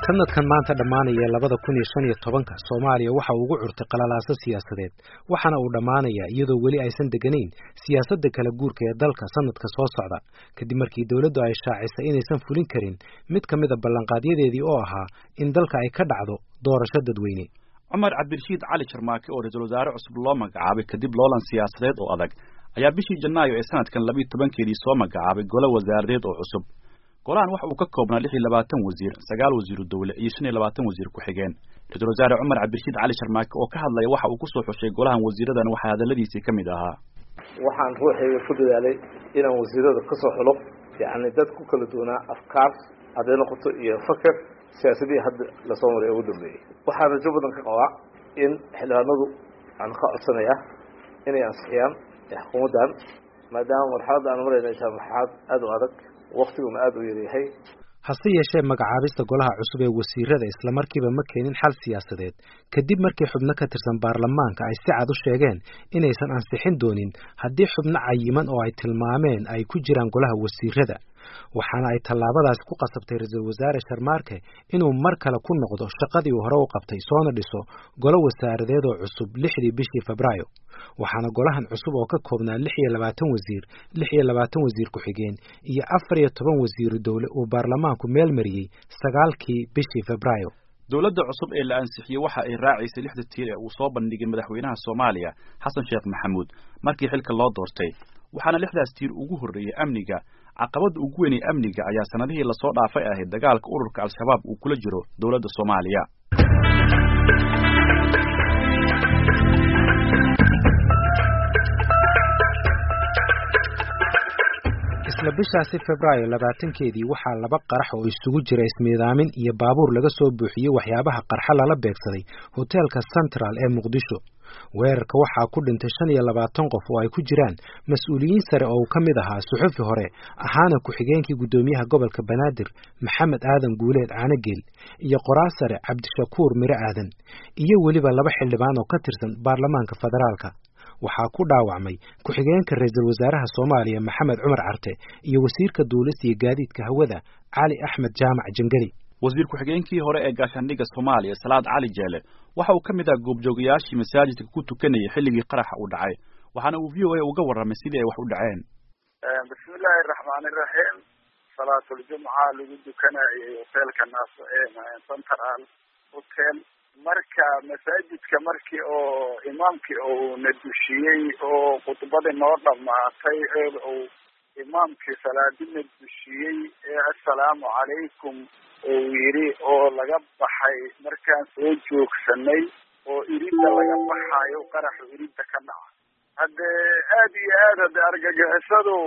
sanadkan maanta dhammaanaya labada kun iyo shan iyo tobanka soomaaliya waxa uu ugu curtay qalalaaso siyaasadeed waxaana uu dhammaanayaa iyadoo weli aysan deganayn siyaasadda kala guurka ee dalka sanadka soo socda kadib markii dowladdu ay shaacisay inaysan fulin karin mid ka mid a ballanqaadyadeedii oo ahaa in dalka ay ka dhacdo doorasho dadweyne cumar cabdirashiid cali jarmaake oo ra-iisul wasaare cusub loo magacaabay kadib loolan siyaasadeed oo adag ayaa bishii janaayo ee sanadkan labiiyo tobankeedii soo magacaabay golo wasaaradeed oo cusub golahan waxa uu ka koobnaa lix iyo labaatan wasiir sagaal wasiiru dowle iyo shan iyo labaatan wasiir ku-xigeen ra-iisul wasaare cumar cabdirashiid cali sharmaake oo ka hadlaya waxa uu kusoo xushay golahan wasiiradan waxaa hadaladiisii ka mid ahaa waxaan ruuxayga ku dadaalay inaan wasiirada kasoo xulo yacni dad ku kala duwanaa afkaar hadday noqoto iyo faker siyaasadihii hadda lasoo maray ugu dambeeyey waxaan rajo badan ka qabaa in xildhibaanadu aan ka codsanaya inay ansixiyaan xukuumaddan maadaama marxaladda aan marayna ay tahay marxalad aada u adag waktiguna aada u yaryahay hase yeeshee magacaabista golaha cusub ee wasiirada islamarkiiba ma keenin xal siyaasadeed kadib markii xubno ka tirsan baarlamaanka ay si cad u sheegeen inaysan ansixin doonin haddii xubno cayiman oo ay tilmaameen ay ku jiraan golaha wasiirada waxaana ay tallaabadaasi ku qasabtay ra-iisul wasaare sharmaarke inuu mar kale ku noqdo shaqadii uu hore u qabtay soona dhiso golo wasaaradeed oo cusub lixdii bishii febraayo waxaana golahan cusub oo ka koobnaa lix iyo labaatan wasiir lix iyo labaatan wasiir ku-xigeen iyo afar iyo toban wasiiru dowle uu baarlamaanku meel mariyey sagaalkii bishii febraayo dowladda cusub ee la ansixiyey waxa ay raacaysay lixda tiir ee uu soo bandhigay madaxweynaha soomaaliya xasan sheekh maxamuud markii xilka loo doortay waxaana lixdaas tiir ugu horreeyey amniga caqabadda ugu weynay amniga ayaa sanadihii lasoo dhaafay ahayd dagaalka ururka al-shabaab uu kula jiro dowladda soomaaliya isla bishaasi febraayo labaatankeedii waxaa laba qarax oo isugu jira ismiidaamin iyo baabuur laga soo buuxiyey waxyaabaha qarxa lala beegsaday hoteelka central ee muqdisho weerarka waxaa ku dhintay shan iyo labaatan qof oo ay ku jiraan mas-uuliyiin sare oo uu ka mid ahaa suxufi hore ahaana ku-xigeenkii guddoomiyaha gobolka banaadir maxamed aadan guuleed caanogeel iyo qoraal sare cabdishakuur miro aadan iyo weliba laba xildhibaan oo ka tirsan baarlamaanka federaalka waxaa ku dhaawacmay ku-xigeenka ra-iisul wasaaraha soomaaliya maxamed cumar carte iyo wasiirka duulista iyo gaadiidka hawada cali axmed jaamac jangeli wasiir ku-xigeenkii hore ee gaashaandhigga soomaaliya salaad cali jeele waxa uu ka mid ah goobjoogayaashii masaajidka ku tukanayay xilligii qaraxa uu dhacay waxaana uu v o a uga warramay sidii ay wax u dhaceen bismillaahi raxmaani raxiim salaatuljumca lagu dukanayay hoteelka naas central hotel marka masaajidka markii oo imaamkii uu na dushiyey oo khudbadii noo dhamaatay ee uu imaamkii salaadina dushiyey ee assalaamu calaykum uu yidhi oo laga baxay markaan soo joogsanay oo iridda laga baxayo qaraxu iridda ka dhaca haddee aada iyo aad hadde argagixisadu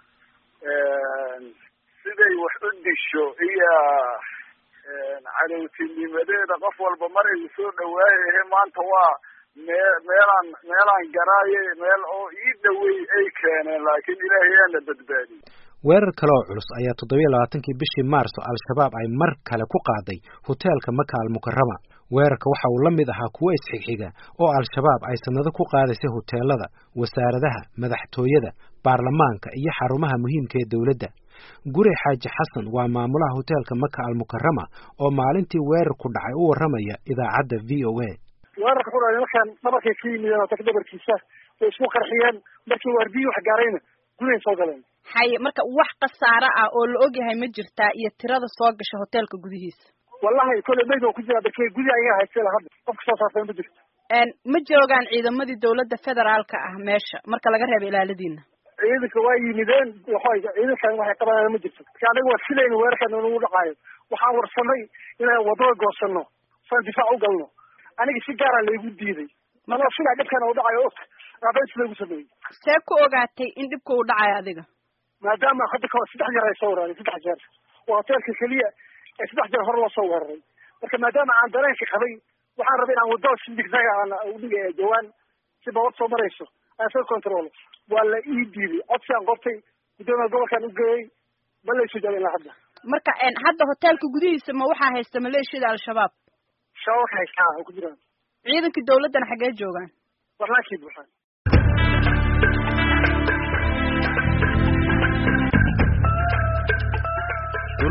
siday wax u disho iyo cadowtinimadeeda qof walba mar ay soo dhawaayahe maanta waa mee meelaan meelaan garaaye meel oo ii dhawey ay keeneen laakiin ilaahay yaana badbaadiyey weerar kale oo culus ayaa toddobiyo labaatankii bishii maarso al-shabaab ay mar kale ku qaaday hoteelka maka almukarama weerarka waxa uu la mid ahaa kuwo isxigxiga oo al-shabaab ay sanado ku qaadaysay hoteelada wasaaradaha madaxtooyada baarlamaanka iyo xarumaha muhiimka ee dowladda gure xaaji xasan waa maamulaha hoteelka maka almukarama oo maalintii weerarku dhacay u warramaya idaacadda v o a weerarka ku dhacay markaan dhabarkay ka yimideen hotelka dhabarkiisa way isku qarxiyeen markii waardiyi wax gaarayna gudahay soo galeen haye marka wax khasaare ah oo la ogyahay ma jirtaa iyo tirada soo gasha hoteelka gudihiisa wallahi kolley mayd oo ku jira darkey gudi ayaga haystay hadda qofka soo saartay ma jirto ma joogaan ciidamadii dawladda federaalka ah meesha marka laga reebo ilaaladiina ciidanka waa yimideen waxay ciidankan waxay qabanayaan ma jirto marka anaga waa filayna weerarkan nagu dhacaayo waxaan warsanay inaan wadada goosano saan difaac u galno aniga si gaara laygu diiday manoo filaa dhibkan u dhacayo og aabeen si laygu sameeyey see ku ogaatay in dhibka uu dhacayo adiga maadaama hadda kahor saddex jeer ay soo weeraray saddex jeer waa hoteelka keliya ee saddex jeer hore loo soo weeraray marka maadaama aan dareenka qabay waxaan rabay inaan wadada si digsaga aan udhiga jawaan si babad soo marayso aan soo control waa la ii diiday codsiaan qortay guddoomiya gobolkaan u geeyey ma laysu jaabin ilaa hadda marka hadda hoteelka gudihiisa ma waxaa haysta maleeshiyada al-shabaab shabaab ka haystaa oo ku jiraan ciidankii dawladdana xaggee joogaan barnaamijkii buuxaan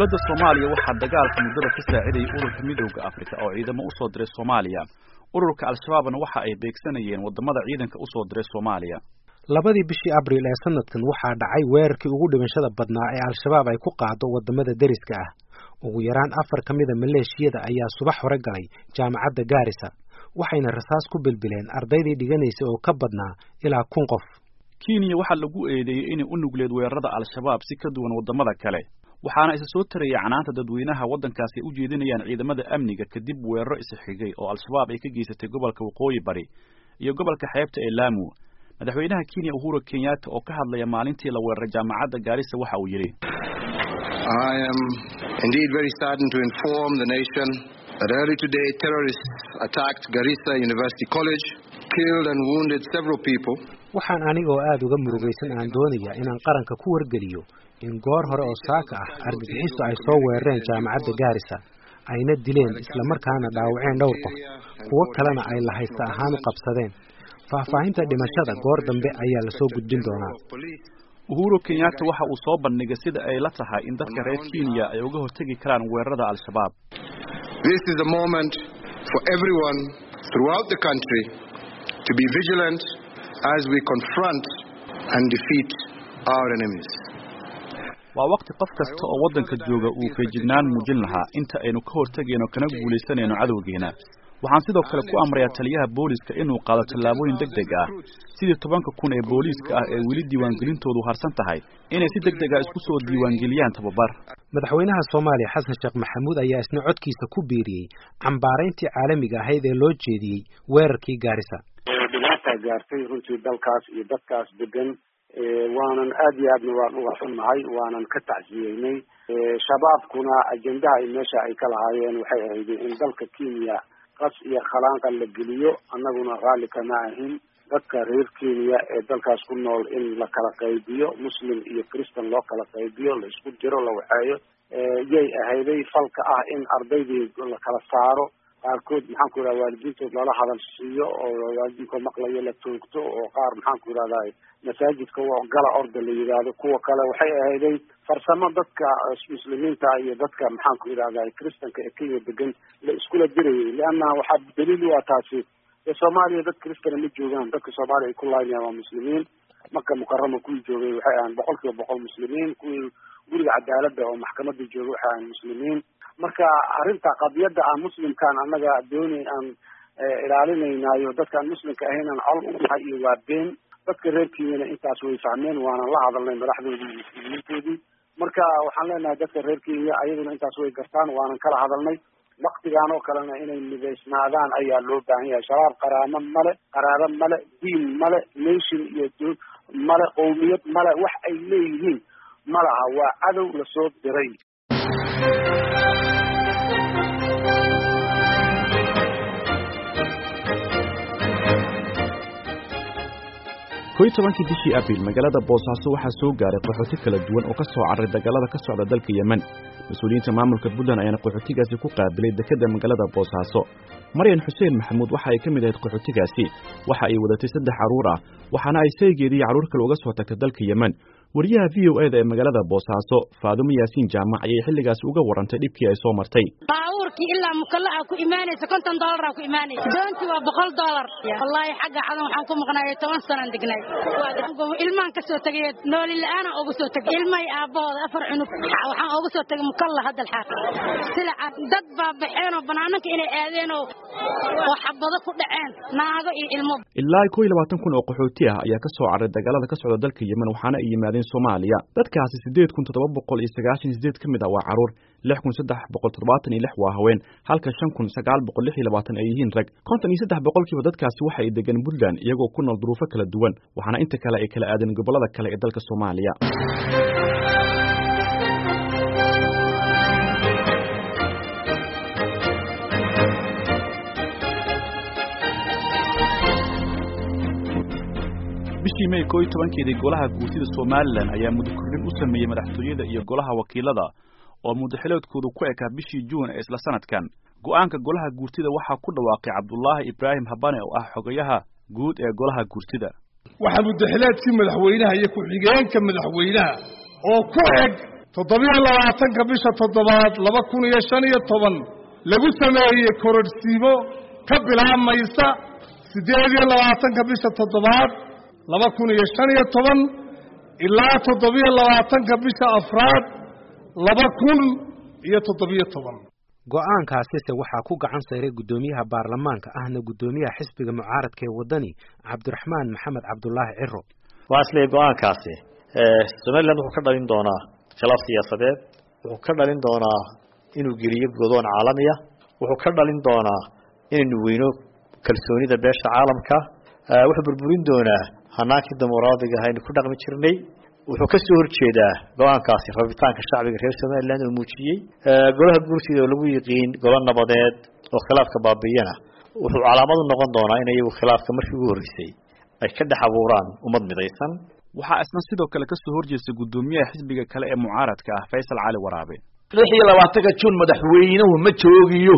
dowladda soomaaliya waxaa dagaalka muddada ka saacidayay ururka midowda afrika oo ciidamo usoo diray soomaaliya ururka al-shabaabna waxa ay beegsanayeen waddamada ciidanka usoo diray soomaaliya labadii bishii abriil ee sanadkan waxaa dhacay weerarkii ugu dhimashada badnaa ee al-shabaab ay ku qaado waddamada deriska ah ugu yaraan afar ka mida maleeshiyada ayaa subax hore galay jaamacadda gaarisa waxayna rasaas ku bilbileen ardaydii dhiganaysa oo ka badnaa ilaa kun qof kenya waxaa lagu eedeeyey inay u nugleed weerarada al-shabaab si ka duwan waddamada kale waxaana isa soo taraya canaanta dadweynaha waddankaasi ay u jeedinayaan ciidamada amniga kadib weeraro isxigay oo al-shabaab ay ka geysatay gobolka waqooyi bari iyo gobolka xeebta ee laamu madaxweynaha kenya uhuru kenyatta oo ka hadlaya maalintii la weeraray jaamacadda gaarisa waxa uu yidhi I am indeed very saddened to inform the nation that early today terrorists attacked Garissa University College, killed and wounded several people. waxaan anigoo aada uga murugaysan aan doonayaa inaan qaranka ku wargeliyo in goor hore oo saaka ah argagixiso ay soo weerareen jaamacadda gaarisa ayna dileen islamarkaana dhaawaceen dhowr qof kuwo kalena ay lahaysta ahaan u qabsadeen faahfaahinta dhimashada goor dambe ayaa lasoo gudbin doonaa uhuru kenyatta waxa uu soo bandhigay sida ay la tahay in dadka reer kenya ay uga hortegi karaan weerarada al-shabaab This is a moment for everyone throughout the country to be vigilant as we confront and defeat our enemies. waa waqti qof kasta oo waddanka jooga uu feejignaan muujin lahaa inta aynu ka hortegayno kana guulaysanayno cadowgeena waxaan sidoo kale ku amrayaa taliyaha booliska inuu qaado tallaabooyin deg deg ah sidii tobanka kun ee booliiska ah ee weli diiwaangelintoodu harsan tahay inay si deg deg ah isku soo diiwaangeliyaan tababar madaxweynaha soomaaliya xasan sheekh maxamuud ayaa isna codkiisa ku biiriyey cambaarayntii caalamiga ahayd ee loo jeediyey weerarkii gaarisa dhibaataa gaartay runtii dalkaas iyo dadkaas degan waanan aad iyo aadna waan uga xunnahay waanan ka tacsiyeynay shabaabkuna ajendaha ay meesha ay ka lahaayeen waxay ahayd in dalka kenya qas iyo khalaanqa la geliyo annaguna raalli kama ahin dadka reer kenya ee dalkaas ku nool in la kala qaybiyo muslim iyo christan loo kala qaybiyo la isku jiro la waxeeyo yay ahayday falka ah in ardaydii la kala saaro qaarkood maxaan ku yidhahda waalidiintood lala hadal siiyo oo waalidiinko maqlayo la toogto oo qaar maxaan ku yidhahda masaajidka gala orda la yidhaahdo kuwa kale waxay ahayday farsamo dadka muslimiinta iyo dadka maxaan ku yidhahda kristanka ee kenya degan la iskula dirayay leanna waxaa daliil u ah taasi ee soomaaliya dad kristana ma joogaan dadka soomaaliya ay ku laaynayan waa muslimiin maka mukarama kuwii joogay waxay ahaan boqol kiiba boqol muslimiin kuwii guriga cadaaladda oo maxkamada joogay waxay ahaan muslimiin marka arrinta qadiyadda aan muslimkaan annaga dooni aan ilaalinaynayo dadkaan muslimka ahayn aan col u nahay iyo waa been dadka reer kenyana intaas way fahmeen waanan la hadalnay madaxdoodii iyo muslimiintoodii marka waxaan leenahay dadka reer kenya ayaduna intaas way gartaan waanan kala hadalnay waktigaan oo kalena inay midaysnaadaan ayaa loo baahan yahay shabaab qaraamo male qaraabo male diin male nation iyo male qowmiyad male wax ay leeyihiin ma laha waa cadow lasoo diray koy tobankii bishii abriil magaalada boosaaso waxaa soo gaaray qaxooti kala duwan oo ka soo carray dagaalada ka socda dalka yemen mas-uuliyiinta maamulka puntland ayaana qaxootigaasi ku qaabilay dekedda magaalada boosaaso maryan xuseen maxamuud waxa ay ka mid ahayd qaxootigaasi waxa ay wadatay saddex carruur ah waxaana ay saygeedii carruur kale uga soo tagtay dalka yemen wariyaha v o eda ee magaalada boosaaso faadumo yaasiin jaamac ayay xilligaasi uga warantay dhibkii ay soo martay baabuurkii ilaa mukalla ku imaanaysa konton doolara ku imaanaysa doontii waa boqol doolar wallaahi xagga cadan waxaan ku maqnaayay toban sanaan degnay ilmaan ka soo tegay nooli la-aana uga soo tegay ilmahay aabbahooda afar cunug waxaan uga soo tegay mukalla hadda xaaq sila dad baa baxeen oo banaananka inay aadeen oo oo xabado ku dhaceen naago iyo ilmo ilaa kow iyo labaatan kun oo qaxooti ah ayaa ka soo carray dagaalada ka socda dalka yemen waxaana ay yimaadeen soomaaliya dadkaasi siddeed kun toddoba boqol iyo sagaashan sideed ka mid ah waa carruur lix kun saddex boqol toddobaatan iyo lix waa haween halka shan kun sagaal boqol lix iyo labaatan ay yihiin rag konton iyo saddex boqolkiiba dadkaasi waxa ay degan puntland iyagoo ku nool duruufo kala duwan waxaana inta kale ay kala aadeen gobollada kale ee dalka soomaaliya bishii may koo iyo tobankeedii golaha guurtida somalilan ayaa mudakordhin u sameeyey madaxtooyada iyo golaha wakiilada oo muddaxiloodkoodu ku ekaa bishii juun ee isla sanadkan go'aanka golaha guurtida waxaa ku dhawaaqay cabdulaahi ibraahim habane oo ah xogayaha guud ee golaha guurtida waxaa muddaxileedkii madaxweynaha iyo ku-xigeenka madaxweynaha oo ku eg toddobiyo labaatanka bisha toddobaad laba kun iyo shan iyo toban lagu sameeyey kororhsiimo ka bilaabmaysa siddeed iyo labaatanka bisha toddobaad laba kun iyo shan iyo toban ilaa toddobiyo labaatanka bisha afraad laba kun iyo toddobiyo toban go-aankaasise waxaa ku gacan sayray guddoomiyaha baarlamaanka ahna guddoomiyaha xisbiga mucaaradka ee waddani cabdiraxmaan maxamed cabdulaahi ciro waa isleeyahy go-aankaasi somaliland wuxuu ka dhalin doonaa khilaaf siyaasadeed wuxuu ka dhalin doonaa inuu geliyo godoon caalamiya wuxuu ka dhalin doonaa inaynu weyno kalsoonida beesha caalamka wuxuu burburin doonaa hanaankii dimuqraadiga ahaynu ku dhaqmi jirnay wuxuu ka soo horjeedaa go-aankaasi rabitaanka shacbiga reer somaliland oo muujiyey golaha guurtida oo lagu yiqiin golo nabadeed oo khilaafka baabiiyana wuxuu calaamad u noqon doonaa in iyagu khilaafka markii ugu horreysay ay ka dhex abuuraan ummad midaysan waxaa isna sidoo kale ka soo horjeesta guddoomiyaha xisbiga kale ee mucaaradka ah faysal cali waraabe lix iyo labaatanka juun madaxweynuhu ma joogiyo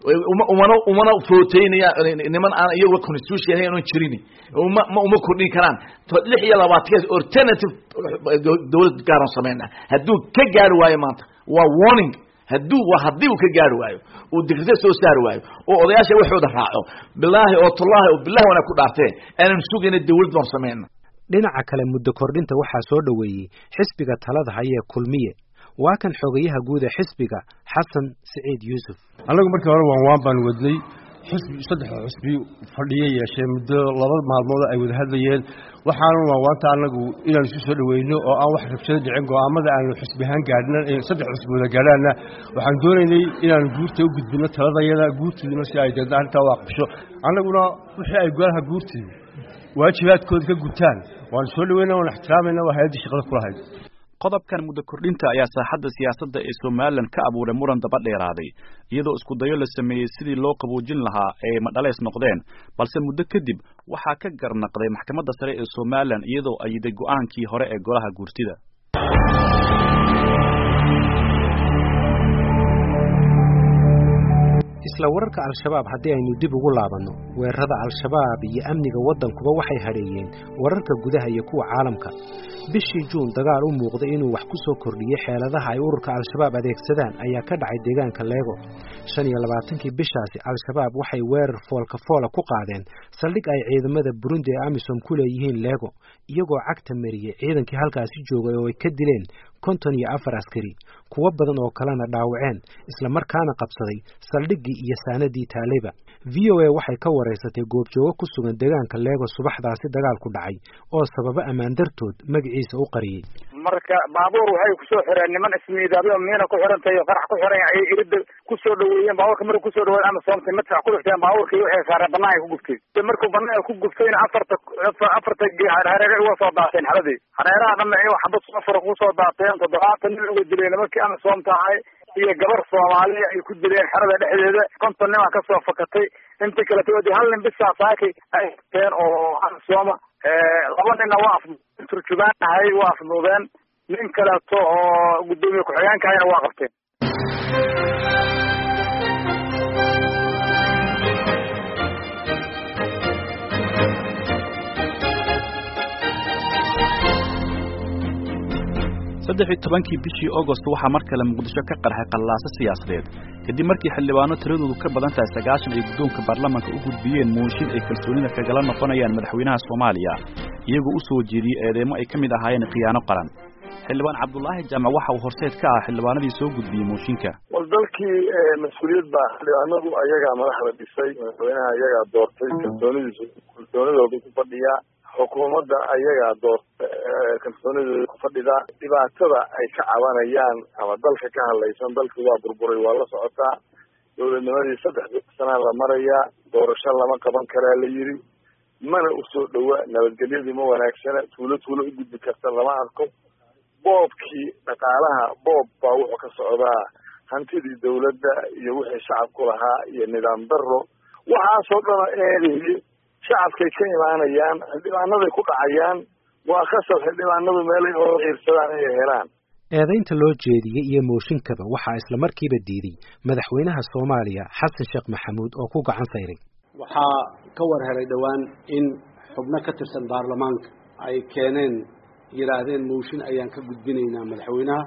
umana umana footeynaya niman aan iyagu constitution ahayn oon jirin uma ma uma kordhin karaan lix iyo labaatankaas alternative dawlad gaaran samayna hadduu ka gaari waayo maanta waa warning hadduu waa haddii uu ka gaari waayo uu dikrita soo saari waayo oo odayaasha waxooda raaco bilaahi oo tullaahi oo bilahi wana ku dhaartee aanan sugayna dawlad baan samayna dhinaca kale muddo kordhinta waxaa soo dhoweeyey xisbiga talada hayee kulmiye waa kan xogayaha guud ee xisbiga xasan siciid yuusuf annagu markii hore waan waan baan wadnay xisbi saddex xisbi fadhiyo yeeshee muddo laba maalmood ay wada hadlayeen waxaanu waan waanta annagu inaan isu soo dhaweyno oo aan wax rabshado dhicin go'aamada aanu xisbi ahaan gaadhna saddex xisbi wada gaadhaanna waxaan doonaynay inaanu guurta u gudbino taladayada guurtiiduna si ay deedna arrintaa u aqbisho annaguna wixii ay golaha guurtii waajibaadkooda ka gutaan waanu soo dhaweyna waan ixtiraamayna waa hay-addii shaqada ku lahayd qodobkan muddo kordhinta ayaa saaxadda siyaasadda ee somalilan ka abuuray muran daba dheeraaday iyadoo isku dayo la sameeyey sidii loo qaboojin lahaa ee madhaleys noqdeen balse muddo kadib waxaa ka garnaqday maxkamadda sare ee somalilan iyadoo ayiday go-aankii hore ee golaha guurtida isla wararka al-shabaab haddii aynu dib ugu laabanno weerarada al-shabaab iyo amniga waddankuba waxay hadheeyeen wararka gudaha iyo kuwa caalamka bishii juun dagaal u muuqday inuu wax ku soo kordhiyey xeeladaha ay ururka al-shabaab adeegsadaan ayaa ka dhacay deegaanka leego shan iyo labaatankii bishaasi al-shabaab waxay weerar foolka foola ku qaadeen saldhig ay ciidamada burundi ee amisom ku leeyihiin leego iyagoo cagta mariyey ciidankii halkaasi joogay oo ay ka dileen konton iyo afar askari kuwo badan oo kalena dhaawaceen isla markaana qabsaday saldhiggii iyo saanadii taaleyba v o a waxay ka waraysatay goobjoogo ku sugan deegaanka leego subaxdaasi dagaalku dhacay oo sababo ammaan dartood magaciisa u qariyey marka baabuur waxay kusoo xireen niman ismiidaabyo miina ku xirantahay oo qarax ku xiran ayay irida kusoo dhaweeyeen baabuurka markay kusoo dhaweeyeen ama soomtay madfac ku dhifteen baabuurkii waxay saareen banaanka ku gubtay markuu banaanka ku gubtayna afarta afarta hareere uga soo daateen xaladii hareeraha dhanna iyago xabad safara kusoo daateen toddobaatan nin uga dileen nimankii ama soomta ahay iyo gabar soomaaliya ay ku dileen xerada dhexdeeda konton nin aa kasoo fakatay inta kaleto wadi hal nin bisaa saakay ay teen oo sooma laba ninna waa turjubaan ahay waa afduubeen nin kaleeto oo guddoomiye ku-xigeenka ahayna waa qabteen saddex iyo tobankii bishii augost waxaa mar kale muqdisho ka qarxay qallaaso siyaasadeed kadib markii xildhibaano tiradoodu ka badan tahay sagaashan ay guddoonka baarlamaanka u gudbiyeen mooshin ay kalsoonida kagala noqonayaan madaxweynaha soomaaliya iyagoo u soo jeediyey eedeemo ay ka mid ahaayeen khiyaano qaran xildhibaan cabdulaahi jaamac waxa uu horseed ka ah xildhibaanadii soo gudbiyey mooshinka war dalkii mas-uuliyad baa xildhibaanadu ayagaa madaxda dhisay madaxweynaha ayagaa doortay kalsoonidiisu kalsoonidoodu ku fadhiyaa xukuumadda ayagaa doorta kalsoonidooda ku fadhida dhibaatada ay ka cabanayaan ama dalka ka hadlaysan dalkii waa burburay waa la socotaa dowladnimadii saddex sanaa la marayaa doorasho lama qaban karaa la yidhi mana usoo dhowa nabadgelyadii ma wanaagsana tuulo tuulo u gudbi karta lama arko boobkii dhaqaalaha boob baa wuxuu ka socdaa hantidii dawladda iyo wixii shacabku lahaa iyo nidaam daro waxaasoo dhana eedeeyey shacabkay ka imaanayaan xildhibaanaday ku dhacayaan waa khasab xildhibaanadu meelay oo xiirsadaan inay helaan eedaynta loo jeediyey iyo mooshinkaba waxaa isla markiiba diiday madaxweynaha soomaaliya xasan sheekh maxamuud oo ku gacan sayray waxaa ka war helay dhowaan in xubno ka tirsan baarlamaanka ay keeneen yidhaahdeen mooshin ayaan ka gudbinaynaa madaxweynaha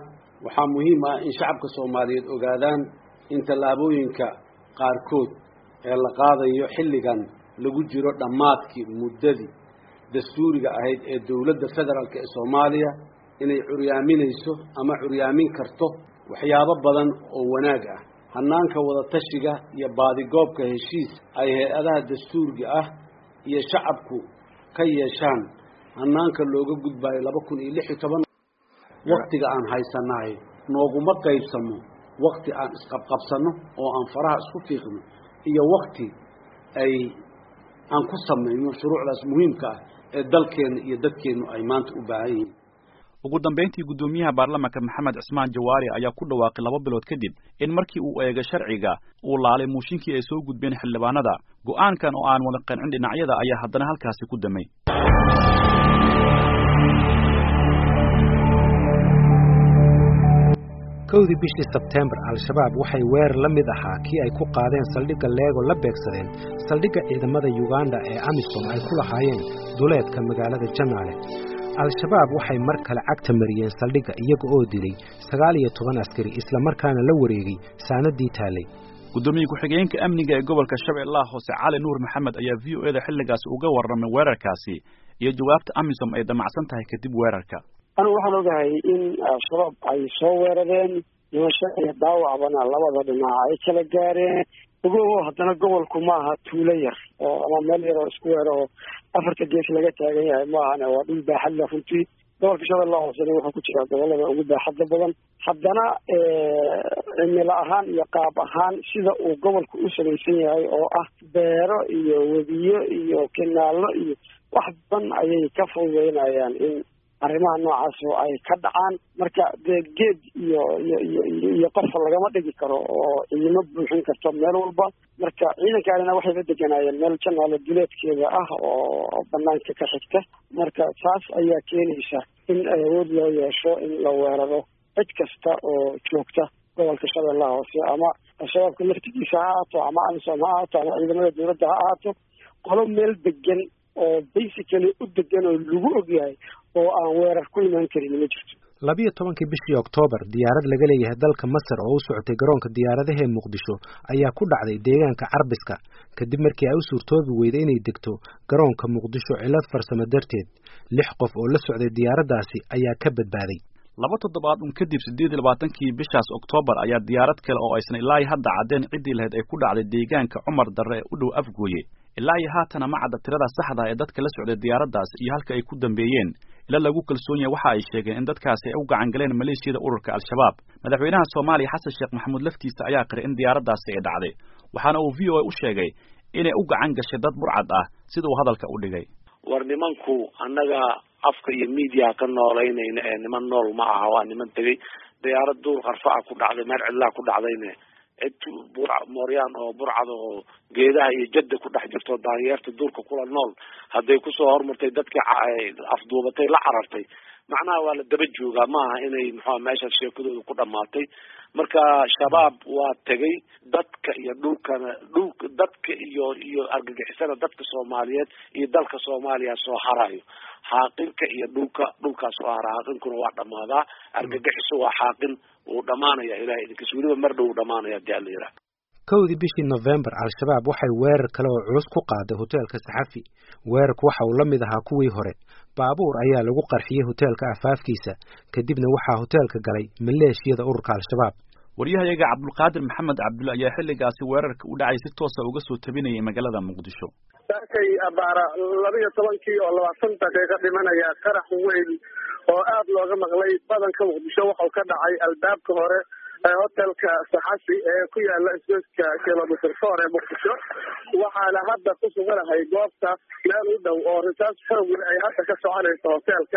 waxaa muhiim ah in shacabka soomaaliyeed ogaadaan in tallaabooyinka qaarkood ee la qaadayo xilligan lagu jiro dhammaadkii muddadii dastuuriga ahayd ee dowladda federaalk ee soomaaliya inay curyaaminayso ama curyaamin karto waxyaabo badan oo wanaag ah hanaanka wadatashiga iyo baadigoobka heshiis ay hay-adaha dastuuriga ah iyo shacabku ka yeeshaan hanaanka looga gudbayo laba kun iyo lix iyo toban waktiga aan haysanahay nooguma qaybsamo wakti aan isqabqabsano oo aan faraha isku fiiqno iyo wakti ay aan ku samayno shuruucdaas muhiimka ah ee dalkeenna iyo dadkeennu ay maanta u baahan yihiin ugu dambayntii guddoomiyaha baarlamaanka maxamed cismaan jawaari ayaa ku dhawaaqay laba bilood kadib in markii uu eegay sharciga uu laalay muushinkii ay soo gudbeen xildhibaanada go'aankan oo aan wada qancin dhinacyada ayaa haddana halkaasi ku damay kowdii bishii sebteembar al-shabaab waxay weerar la mid ahaa kii ay ku qaadeen saldhigga leego la beegsadeen saldhigga ciidamada yuganda ee amisom ay ku lahaayeen duleedka magaalada janaale al-shabaab waxay mar kale cagta mariyeen saldhigga iyaga oo dilay sagaal iyo toban askari islamarkaana la wareegay saanadii taallay guddoomiye ku-xigeenka amniga ee gobolka shabeellaha hoose cali nuur maxamed ayaa v o eda xilligaasi uga warramay weerarkaasi iyo jawaabta amisom ay damacsan tahay kadib weerarka anigu waxaan ogahay in al-shabaab ay soo weerareen dhimasho iyo dhaawacbana labada dhinac ay kala gaareen ogoho haddana gobolku maaha tuulo yar oo ama meel yar oo isku weer oo afarta gees laga taagan yahay maahane waa dhul baaxad leh runtii gobolka shabeellaha hoosena wuxuu ku jiraa gobolada ugu baaxadda badan haddana cimilo ahaan iyo qaab ahaan sida uu gobolku u samaysan yahay oo ah beero iyo webiyo iyo kinaallo iyo wax badan ayay ka fududeynayaan in arrimaha noocaas oo ay ka dhacaan marka dee geed iyo iyo iyo iyo qofa lagama dhigi karo oo ciidamo buuxin karto meel walba marka ciidankaanina waxay la deganaayeen meel janaale duleedkeeda ah oo banaanka ka xigta marka taas ayaa keenaysa in awood loo yeesho in la weeraro cid kasta oo joogta gobolka shabeellaha hoose ama al-shabaabka laftigiisa ha ahaato ama amisom ha ahaato ama ciidamada dowladda ha ahaato qolo meel degan oo basically u degan oo lagu ogyahay oo aan weerar ku imaan karin ma jirto labiyo tobankii bishii oktoobar diyaarad laga leeyahay dalka masar oo u socotay garoonka diyaaradaha ee muqdisho ayaa ku dhacday deegaanka carbiska kadib markii ay u suurtoobi weyday inay degto garoonka muqdisho cillad farsamo darteed lix qof oo la socday diyaaraddaasi ayaa ka badbaaday laba toddobaad un kadib siddeed iyo labaatankii bishaas oktoobar ayaa diyaarad kale oo aysan ilaa iyo hadda caddeen ciddii lahayd ay ku dhacday deegaanka cumar darre ee u dhow afgooye ilaa iyo haatana ma cadda tirada saxda ee dadka la socday diyaaraddaas iyo halka ay ku dambeeyeen ila lagu kalsoon yahay waxa ay sheegeen in dadkaasi ay u gacan galeen maleeshiyada ururka al-shabaab madaxweynaha soomaaliya xasan sheekh maxamuud laftiisa ayaa qiray in diyaaraddaasi ay dhacday waxaana uu v o a u sheegay inay u gacan gashay dad burcad ah sida uu hadalka u dhigay war nimanku annaga afka iyo media ka noolaynayna ee niman nool ma aha waa niman tegay diyaarad duur qarfaca ku dhacday meel cidlaa ku dhacdayne cid bur mooryaan oo burcad oo geedaha iyo jadda ku dhex jirto daanyeerta duurka kula nool hadday kusoo hormartay dadkii afduubatay la carartay macnaha waa la daba joogaa maaha inay muxua meeshaas sheekadooda ku dhamaatay marka shabaab waa tegay dadka iyo dhulkana dhulka dadka iyo iyo argagixisada dadka soomaaliyeed iyo dalka soomaaliya soo harayo xaaqinka iyo dhulka dhulkaas soo hara xaaqinkuna waa dhamaadaa argagixiso waa xaaqin wuu dhamaanaya ilahay idinkas weliba mar dhow dhamaanaya hadii ala yidhaha kowdii bishii nofembar al-shabaab waxay weerar kale oo culus ku qaaday hoteelka saxafi weerarku waxa uu la mid ahaa kuwii hore baabuur ayaa lagu qarxiyey hoteelka afaafkiisa kadibna waxaa hoteelka galay maleeshiyada ururka al-shabaab waryahayaga cabdulqaadir maxamed cabdulle ayaa xilligaasi weerarka u dhacay si toosa uga soo tabinayay magaalada muqdisho saakay abaara laba iyo tobankii oo labaatan daqiiqo dhimanaya qarax weyn oo aad looga maqlay badanka muqdisho wuxuu ka dhacay albaabka hore ee hotelka saxafi ee ku yaala isgoyska kilomitr four ee muqdisho waxaana hadda ku suganahay goobta meel u dhow oo risaas xoogwe ay hadda ka soconayso hoteelka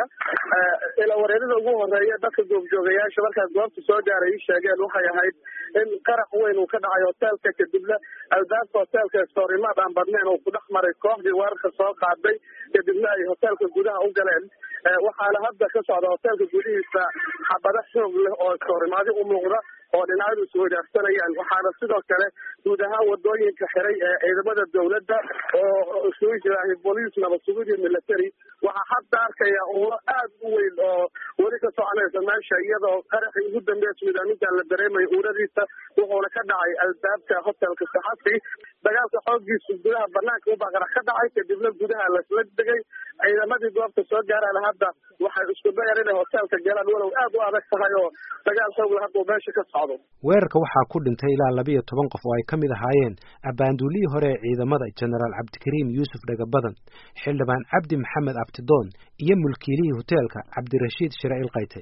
ila wareerida ugu horeeya dadka goobjoogayaasha markaas goobta soo gaaray ii sheegeen waxay ahayd in qarax weyn uu ka dhacay hoteelka kadibna albaabka hoteelka stoorimaad aan badnayn uu ku dhex maray kooxdii weerarka soo qaaday kadibna ay hoteelka gudaha u galeen waxaana hadda ka socda hoteelka gudihiisa xabado xoog leh oo stoorimaadi u muuqda oo dhinacyadu isweydaarsanayaan waxaana sidoo kale guud ahaan wadooyinka xiray ee ciidamada dowladda oo isugu jiraahay booliis nabad sugid iyo military waxaa hadda arkaya ulo aad u weyn oo weli ka soconaysa meesha iyadoo qaraxii ugu dambeeya suudaaninta la dareemayo uuradiisa wuxuuna ka dhacay albaabka hotelka saxafi dagaalka xoogiisu gudaha banaanka ubaa qarax ka dhacay kadibna gudaha lasla degay ciidamadii goobta soo gaaraan hadda waxay isku dayaan inay hotelka galaan walow aad u adag tahay oo dagaal xoogla hadda uu meesha ka socdo weerarka waxaa ku dhintay ilaa labiyo toban qof oo ay ka mid ahaayeen abaanduulihii hore ee ciidamada jenaraal cabdikariim yuusuf dhagabadan xildhibaan cabdi maxamed abtidoon iyo mulkiilihii hoteelka cabdirashiid shire ilkayte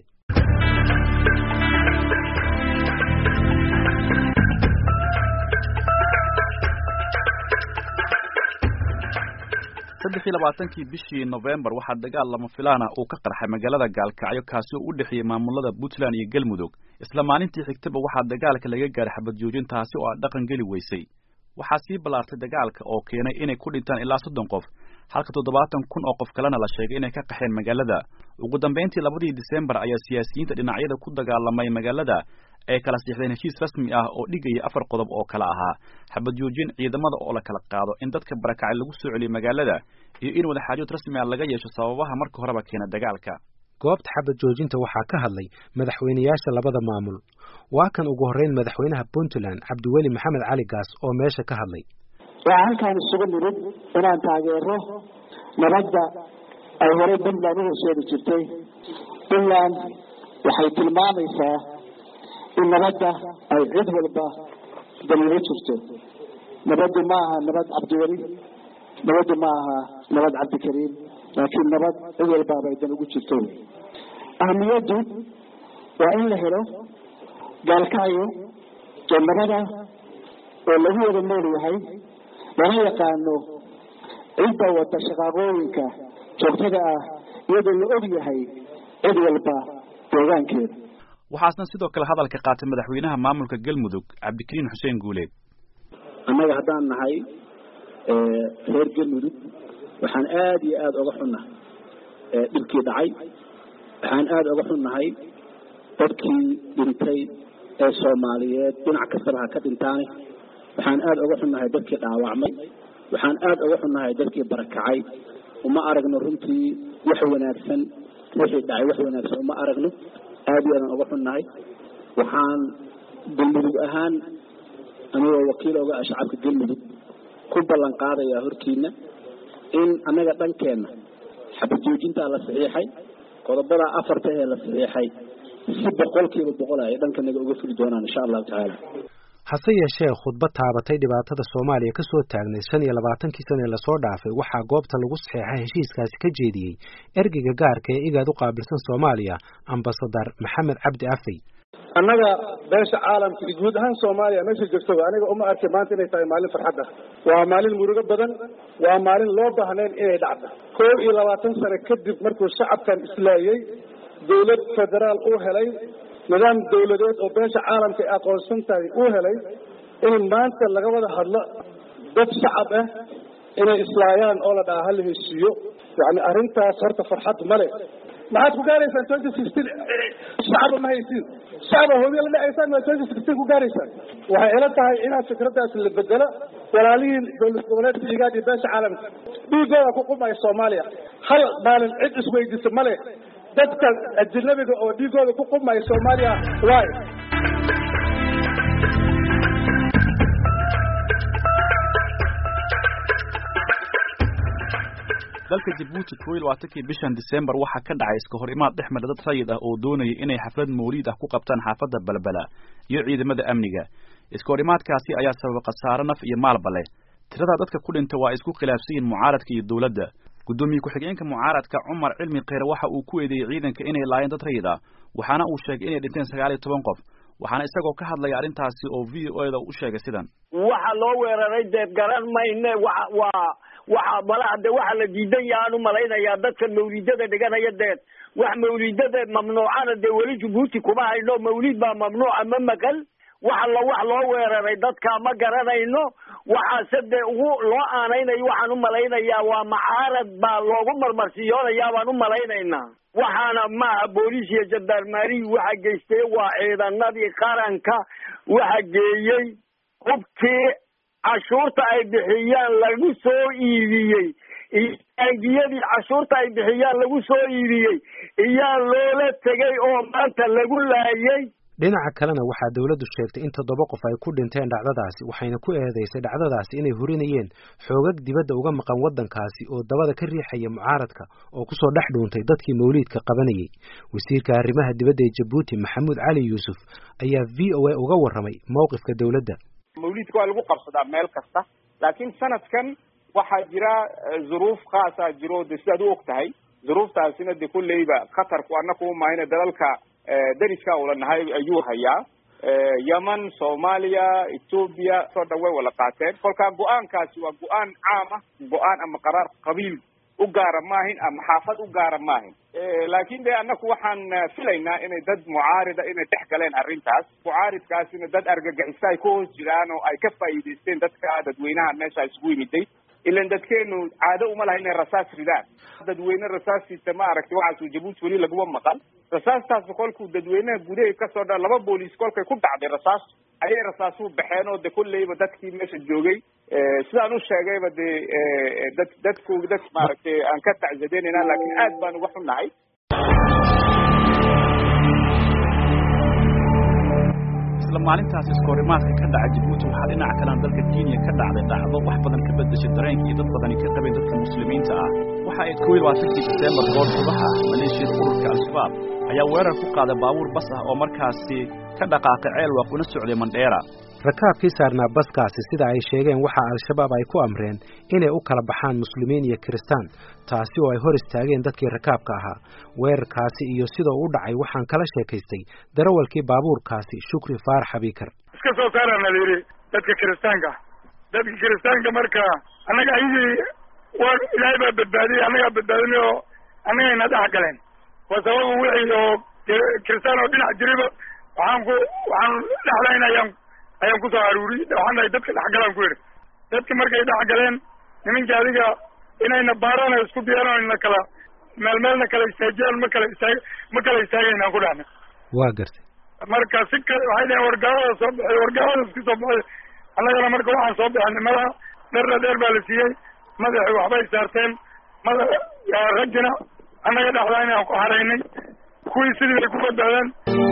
saddex iyo labaatankii bishii novembar waxaa dagaal lama filaana uu ka qarxay magaalada gaalkacyo kaasi oo u dhexeeyey maamulada puntland iyo galmudug isla maalintii xigtaba waxaa dagaalka laga gaaray xabad joojin taasi oo aan dhaqan geli weysay waxaa sii ballaartay dagaalka oo keenay inay ku dhintaan ilaa soddon qof halka toddobaatan kun oo qof kalena la sheegay inay ka qaxeen magaalada ugu dambayntii labadii disembar ayaa siyaasiyiinta dhinacyada ku dagaalamay magaalada ay kala siixdeen heshiis rasmi ah oo dhigaya afar qodob oo kale ahaa xabad joojin ciidamada oo la kala qaado in dadka barakacay lagu soo celiyo magaalada iyo in wadaxaajood rasmi ah laga yeesho sababaha marka horeba keena dagaalka goobta xabad joojinta waxaa ka hadlay madaxweyneyaasha labada maamul waa kan ugu horreyn madaxweynaha puntland cabdiweli maxamed cali gaas oo meesha ka hadlay waxaa halkaan isugu nimid inaan taageero nabadda ay horey puntland u horseedi jirtay puntland waxay tilmaamaysaa in nabadda ay cid walba daliilo jirto nabaddu ma aha nabad cabdiweli nabaddu ma aha nabad cabdikariim laakiin nabad cid walbaaba ay dan ugu jirto wey ahamiyaddu waa in la helo gaalkacyo oo nabada oo lagu wada nool yahay lana yaqaano cidda wada shaqaaqooyinka joogtada ah iyadoo la og yahay cid walba deegaankeeda waxaasna sidoo kale hadalka qaatay madaxweynaha maamulka galmudug cabdikariin xuseen guuleed annaga haddaan nahay reer galmudug waxaan aada iyo aada oga xunnahay dhibkii dhacay waxaan aada oga xunnahay dadkii dhintay ee soomaaliyeed dhinac kastaba ha ka dhintaane waxaan aada oga xunnahay dadkii dhaawacmay waxaan aada oga xunnahay dadkii barakacay uma aragno runtii wax wanaagsan wixii dhacay wax wanaagsan uma aragno aada iyo aadaan oga xunnahay waxaan galmudug ahaan anigoo wakiil oga ah shacabka galmudug ku ballan qaadayaa hortiina in annaga dhankeenna xabad joojintaa la saxiixay qodobadaa afarta ee la saxiixay si boqolkiiba boqol ay dhankanaga uga fuli doonaan insha allahu tacaala hase yeeshee khudbad taabatay dhibaatada soomaaliya ka soo taagnay shan iyo labaatankii sane lasoo dhaafay waxaa goobta lagu saxeexay heshiiskaasi ka jeediyey ergeyga gaarka ee igaad u qaabilsan soomaaliya ambasadar maxamed cabdi afey annaga beesha caalamka iyo guud ahaan soomaaliya meesha joogtaba aniga uma arkay maanta inay tahay maalin farxad ah waa maalin murugo badan waa maalin loo baahnayn inay dhacdo koob iyo labaatan sano kadib markuu shacabkan islaayey dawlad federaal uu helay nidaam dawladeed oo beesha caalamka ay aqoonsan tahay uu helay in maanta laga wada hadlo dad shacab ah inay islaayaan oo la dhaha hala heshiiyo yani arrintaas horta farxad male maxaad ku gaaraysaan twenty sixteen shacaba ma haysiin shacaba hoobiya la dhacaysaan waa twenty sixteen ku gaaraysaan waxay ila tahay inaad fikraddaas la bedelo walaalihiin dowlad goboleedka igaad iyo beesha caalamka dhiigooda ku qumaya soomaaliya hal maalin cid isweydiisa male dadka ajnabiga oo dhiigooda ku qumaya soomaaliya waay dalka jabuuti koo iyo labaatankii bishan disembar waxaa ka dhacay iska hor imaad dhex mara dad rayid ah oo doonaya inay xaflad mawliid ah ku qabtaan xaafadda balbala iyo ciidamada amniga iska hor imaadkaasi ayaa sababa khasaare naf iyo maalba leh tirada dadka ku dhinta waa isku khilaafsan yihin mucaaradka iyo dowladda guddoomiye ku-xigeenka mucaaradka cumar cilmi kheyre waxa uu ku eedeeyey ciidanka inay laayeen dad rayid ah waxaana uu sheegay inay dhinteen sagaal iyo toban qof waxaana isagoo ka hadlaya arrintaasi oo v o eda u sheegay sidan waxa loo weeraray deed garan mayne wa waa waxa malaha de waxa la diidan yahaan umalaynayaa dadka mawlidada dhiganaya deed wax mawlidada mamnuucana dee weli jabuuti kuma hayno mawlid baa mamnuuca ma maqal waxa la wax loo weeraray dadka ma garanayno waxaase dee ugu loo aanaynayo waxaan umalaynayaa waa macaarad baa loogu marmarsiyoonayaa baan umalaynaynaa waxaana maaha booliis iyo jandarmarihi waxa geystay waa ciidanadii qaranka waxa geeyey hubkii cashuurta ay bixiyaan lagu soo iibiyey iyo taangiyadii cashuurta ay bixiyaan lagu soo iibiyey iyaa loola tegay oo maanta lagu laayay dhinaca kalena waxaa dowladdu sheegtay in toddoba qof ay ku dhinteen dhacdadaasi waxayna ku eedeysay dhacdadaasi inay hurinayeen xoogag dibadda uga maqan waddankaasi oo dabada ka riixaya mucaaradka oo kusoo dhex dhuuntay dadkii mawliidka qabanayay wasiirka arrimaha dibadda ee jabuuti maxamuud cali yuusuf ayaa v o a uga warramay mowqifka dowladda mawliidka waa lagu qabsadaa meel kasta laakiin sanadkan waxaa jira zuruuf khaasaa jiro de sidaad u og tahay zuruuftaasina de kulleyba khatarku annaku umahayna dalalka dariska ula nahay ayuu hayaa yemen soomaaliya ethoobia soo dhan way wada qaateen kolkaa go-aankaasi waa go-aan caam ah go-aan ama qaraar qabiil u gaara maahin ama xaafad u gaara maahin laakin de annaku waxaan filaynaa inay dad mucaarida inay dhex galeen arrintaas mucaaridkaasina dad argagixisa ay ku hoos jiraan oo ay ka faa'iidaysteen dadka dadweynaha meesha isugu yimiday ilan dadkeenu caado uma laha inay rasaas ridaan dadweyne rasaasiisa ma aragtay waxaasu jabuuti weli laguma maqan rasaastaas kolkuu dadweynaha gudahay kasoo dha laba booliis kolkay ku dhacday rasaas ayay rasaasuhu baxeen oo de kulleyba dadkii meesha joogay sidaan u sheegayba de dad dadku dad maaragtay aan ka tacsadeynayna laakiin aad baan uga xunnahay isla maalintaas iskoorimaadka ka dhaca jabuuti waxaa dhinaca kalena dalka kenya ka dhacday dhacdo wax badan ka bedeshay dareenka iyo dad badani ka qabeen dadka muslimiinta ah waxa ay kow iyo labaatankii diseembar goor subaxa maleeshiyada ururka al-shabaab ayaa weerar ku qaaday baabuur bas ah oo markaasi ka dhaqaaqay ceelwaaq una socday mandheera rakaabkii saarnaa baskaasi sida ay sheegeen waxaa al-shabaab ay ku amreen inay u kala baxaan muslimiin iyo kiristaan taasi oo ay hor istaageen dadkii rakaabka ahaa weerarkaasi iyo sidoo u dhacay waxaan kala sheekaystay darawalkii baabuurkaasi shukri faarax abiikar iska soo saarana la yidhi dadka kiristaanka dadka kiristaanka marka annaga ayagii waa ilaahay baa badbaadiyey annagaa badbaadinay oo annagayna dhex galeen waa sababa wixii oo kiristaan oo dhinac jiriba waxaan ku waxaan dhexlayn ayaan ayaan kusoo aruuri waxaan dhahay dadka dhexgalaan ku yidhi dadki markay dhex galeen nimankii adiga inayna baaraan isku diyaaran na kala meel meelna kala istaajiyaan ma kala istaag ma kala istaagaynaan ku dhahna waa gartay marka si kale waxay dhaheen wargaalada soo baxay wargaalada isku soo baxay annagana marka waxaan soo bixinay madaxa dherna dheer baa la siiyey madaxi waxbay saarteen mada raggina annaga dhexdaa inaan ku haraynay kuwii sidii bay ku badbaadeen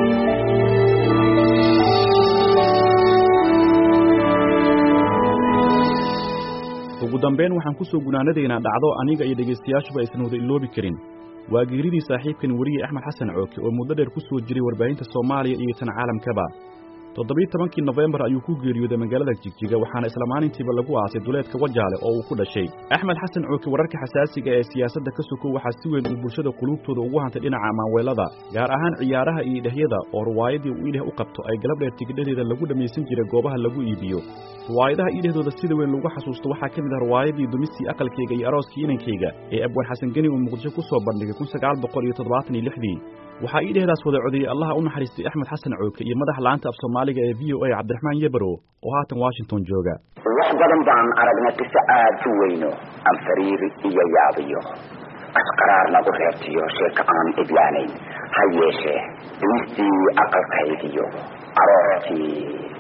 ugu dambayn waxaan ku soo gunaanadaynaa dhacdo aniga iyo dhegaystayaashuba aysan wada iloobi karin waa geeridii saaxiibkan weriye axmed xasan cooke oo muddo dheer ku soo jiray warbaahinta soomaaliya iyo tan caalamkaba toddobiyi tobankii nofembar ayuu ku geeriyooday magaalada jigjiga waxaana isla maalintiiba lagu aasay duleedka wajaale oo uu ku dhashay axmed xasan cooke wararka xasaasiga ee siyaasadda ka sokow waxaa si weyn uu bulshada quluubtooda ugu hantay dhinaca maanweelada gaar ahaan ciyaaraha iyo idhahyada oo riwaayadii uu idheh u qabto ay galab dheer tigidhadeeda lagu dhammaysan jiray goobaha lagu iibiyo riwaayadaha idhahdooda sida weyn lagu xasuusto waxaa ka mid ah riwaayadii dumistii aqalkayga iyo arooskii inankayga ee abwaan xasan geni uu muqdisho ku soo bandhigay kun sagaal boqol iyo toddobaatan iyo lixdii waxaa iidhehdaas wada codeeyey allaha u naxariistay axmed xasan cooke iyo madaxa la'aanta af soomaaliga ee v o a cabdiraxmaan yebaro oo haatan washington jooga wax badan baan aragnay qiso aad u weyno aan fariiri iyo yaabiyo asqaraar nagu reebtiyo sheeko aan idlaanayn ha yeeshee dumistii aqalkaygiyo arooskii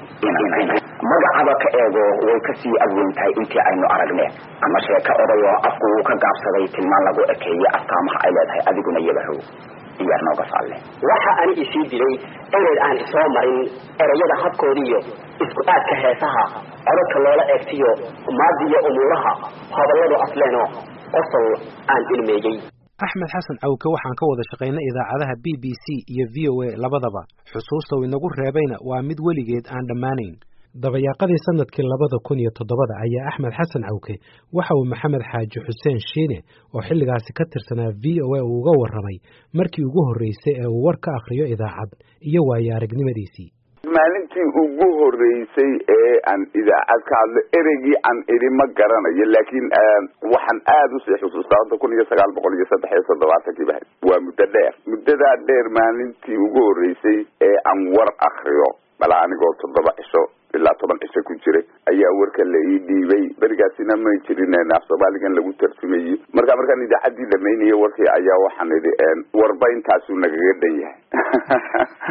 magacaba ka eego way ka sii adweyn tahay intii aynu aragne ama sheeko oday oo afku uu ka gaabsaday tilmaan lagu ekeeyey astaamaha ay leedahay adiguna yabahow iyaar nooga faalle waxa ani isii dilay ereyd aan isoo marin ereyada habkoodiiyo isku aadka heesaha codadka loola eegtiyo maadiyo umuuraha hadalladu afleeno qosol aan ilmeeyey axmed xasan cawke waxaan ka wada shaqaynay idaacadaha b b c iyo v o a labadaba xusuusta uu inagu reebayna waa mid weligeed aan dhammaanayn dabayaaqadii sanadkii labada kun iyo toddobada ayaa axmed xasan cawke waxa uu maxamed xaaji xuseen shiine oo xilligaasi ka tirsanaa v o a uu uga warramay markii ugu horreysay ee uu war ka akhriyo idaacad iyo waayo aragnimadiisii maalintii ugu horreysay ee aan idaacad ka hadlo ereygii aan idhi ma garanayo laakiin waxaan aada usii xusuustaa hadda kun iyo sagaal boqol iyo saddex iyo toddobaatankii ba waa muddo dheer muddadaa dheer maalintii ugu horreysay ee aan war akriyo bala anigoo toddoba cisho ilaa toban cisho ku jiray ayaa warka la ii dhiibay berigaasina may jirin af soomaaligan lagu tarjumayey marka markaan idaacaddii dhamaynayay warkii ayaa waxaan idhi warba intaasuu nagaga dhan yahay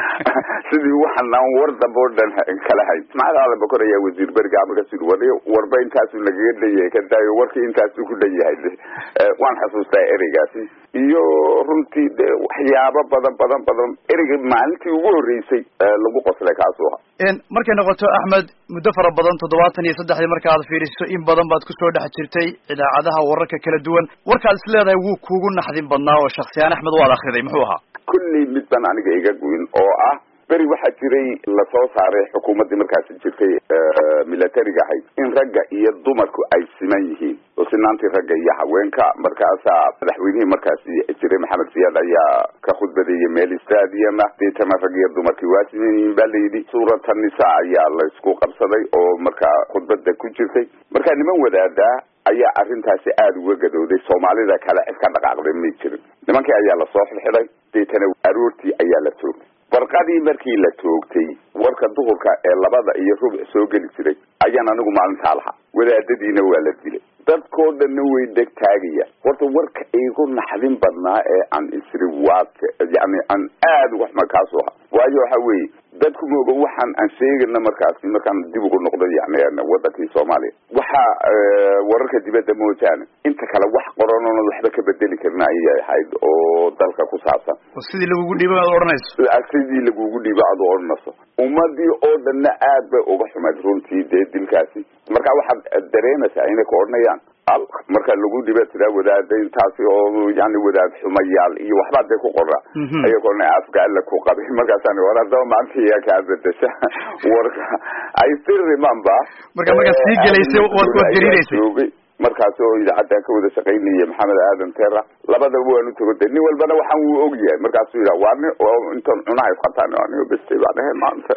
sidii waxaan aan war dambe oo dhan kala hayn ismaaciil aadan bakor ayaa wasiir beriga markaas yidhi war warba intaasu nagaga dhan yahay ka daayo warkii intaasu ku dhan yahay waan xasuustaa ereygaasi iyo runtii de waxyaabo badan badan badan ereyga maalintii ugu horreysay lagu qoslay kaasuu ahaa markay noqoto axmed muddo fara badan toddobaatan iyo saddexdii markaad fiiriso in badan baad kusoo dhex jirtay idaacadaha wararka kala duwan warkaad is leedahay wuu kuugu naxdin badnaa oo shaksiyaan axmed waad akriday muxuu ahaa kullii mid baan aniga iga guyin oo ah beri waxaa jiray lasoo saaray xukuumaddii markaasi jirtay milatariga ahayd in ragga iyo dumarku ay siman yihiin oo sinaantii ragga iyo haweenka markaasaa madaxweynihii markaasi jiray maxamed siyaad ayaa ka khudbadeeyay meel stadium ah deetana rag iyo dumarkii waa siman yihiin ba layidhi suurata nisa ayaa laysku qabsaday oo markaa khudbada ku jirtay markaa niman wadaadaa ayaa arrintaasi aada uga gadooday soomaalida kale cid ka dhaqaaqday may jirin nimankii ayaa lasoo xidxiday deetana aroortii ayaa la toogtay barqadii markii la toogtay warka duhurka ee labada iyo rubuc soo geli jiray ayaan anigu maalintaa lahaa wadaadadiina waa la dilay dadkoo dhanna way deg taagaya horta warka igu naxdin badnaa ee aan isri waadka yani aan aada uga xuma kaasoo ha waayo waxa weeye dadku mooga waxaan aan sheegana markaasi markaan dib ugu noqdo yani wadankii soomaaliya waxa wararka dibadda moojaane inta kale wax qoran oona waxba ka bedeli karin ayay ahayd oo dalka ku saabsan sidii lagugu dhiibo aad odhanayso sidii lagugu dhiibo aad odhanayso ummadii oo dhanna aad bay uga xumayd runtii dee dilkaasi marka waxaad dareemaysaa inay ka odhanayaan al marka lagu dhiba tiraa wadaada intaasi oo yani wadaad xumayaal iyo waxbaa dee ku qora aya ka odhanaya afka alla ku qabay markaasaan war haddaba maanta iyaa kaa bedesha warka i still remember marka markaa sii gelaysay waad waad gariiraysay markaas oo idaacaddan ka wada shaqaynaya maxamed aadan tera labadaba waanu tago de nin walbana waxaan wuu og yahay markaasuu yidhaha waa nin intan cunaha isqataan anigo bestay baa dhahe maanta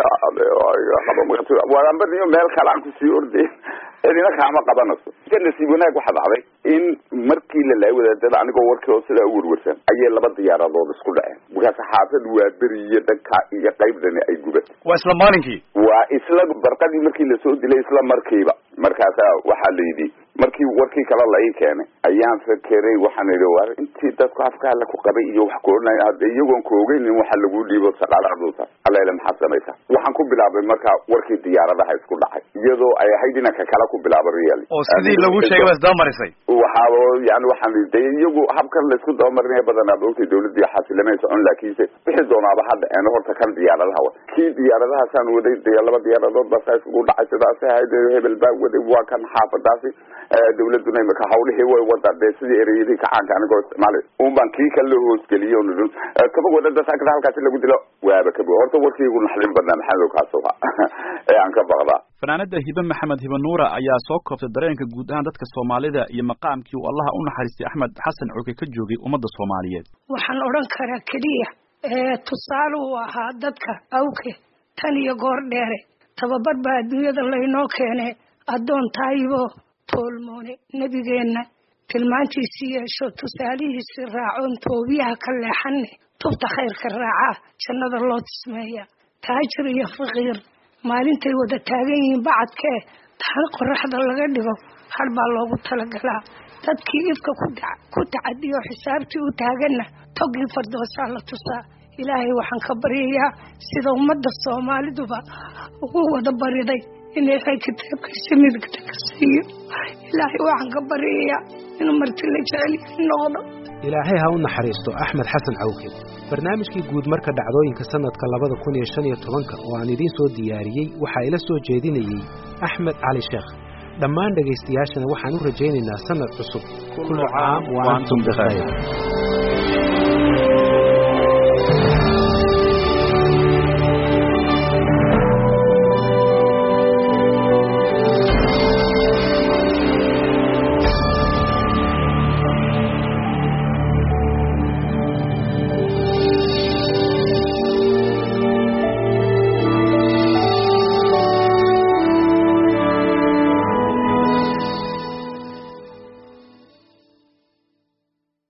war amba niyo meel kale aan kusii orday cidina kaama qabanayso ka nasiib wanaag waxaa dhacday in markii la laayay wadaadada anigoo warkii oo sidaa u werwersan ayay laba diyaaradood isku dhaceen markaas xaafad waa beri iyo dhanka iyo qaybdani ay gubatay waa isla maalinkii waa isla barqadii markii lasoo dilay isla markiiba markaasa waxaa la yidhi markii warkii kale la ii keenay ayaan fakeray waxaan idhi war intii dadku afka alla ku qabay iyo wax koodhanay hadda iyagoon ka ogeynin waxa lagu dhiibo saqaaladuuta allaile maxaad samaysaa waxaan ku bilaabay marka warkii diyaaradaha isku dhacay iyadoo ay ahayd inanka kale ku bilaabo real oo sidii lagu sheegay waa isdabamarisay waxaaba yani waxaan de iyagu habkan laysku dabamarinaya badanaa maogtay dawladii xasilamay socon laakiinse wixii doonaaba hadda een horta kan diyaaradaha wa kii diyaaradahaasaan waday de laba diyaaradood baa saa iskugu dhacay sidaasi ahayd hebel baa waday waa kan xaafadaasi dawladuna imika hawlihii way wada dee sidii ereyadii kacaanka anigoo isticmaalay un baan kii kale loo hoosgeliyo nidun kaba wadada saakada halkaasi lagu dilo waaba kabo horta warkii igu naxdin badnaa maxamed kaasuha ee aan ka baqdaa fanaanada hibe maxamed hibe nuura ayaa soo koobtay dareenka guud ahaan dadka soomaalida iyo maqaamkii uu allaha u naxariistay axmed xasan coke ka joogay ummadda soomaaliyeed waxaan odhan karaa keliya tusaale uu ahaa dadka awke tan iyo goor dheere tababar baa adduunyada laynoo keene addoon taayibo toolmoone nebigeenna tilmaantiisii yeesho tusaalihiisii raacoon toobiyaha ka leexanne tubta khayrka raacaa jannada loo tismeeya taajir iyo faqiir maalintay wada taagan yihiin bacadkee taan qoraxda laga dhigo har baa loogu talagalaa dadkii ifka ku tacadiyo xisaabtii u taaganna togii fardoosaa la tusaa ilaahay waxaan ka baryayaa sida ummadda soomaaliduba ugu wada bariday in ilaahay kitaabkiisa midigta ka siiyo ilaahay waxaan ka baryayaa inuu marti la jecel noqdo ilaahay ha u naxariisto axmed xasan cawke barnaamijkii guud marka dhacdooyinka sannadka labada kun iyo shan iyo tobanka oo aan idiin soo diyaariyey waxaa ila soo jeedinayey axmed cali sheekh dhammaan dhegaystayaashana waxaan u rajaynaynaa sannad cusub kullu caam wa antum bikhayr